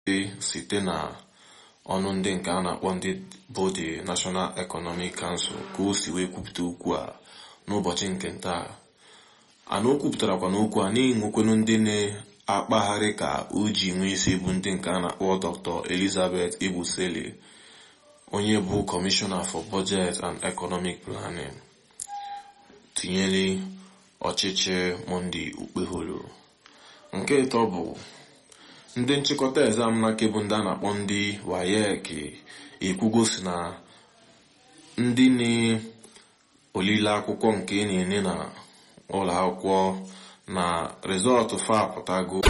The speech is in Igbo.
site na ọnụ ndị nke a na-akpọ ndị bụ the National Economic Council ka o si wee kwupụta okwu a n'ụbọchị nke taa ana o kwupụtarakwa n'okwu a na-enwekwenu ndị na-akpagharị ka o ji nwee isi bụ ndị nke a na-akpọ Dr. Elizabeth Ebusele onye bụ Commissioner for Budget and Economic Planning tinyere ọchịchị Monday Okpeholo nke ịtọ bụ ndị nchịkọta exam n'aka bụ ndị a na-akpọ ndị WAEC ekwugosi na ndị na-olile akwụkwọ nke na-enye na ụlọ akwụkwọ na rịzọtụ fa apụtago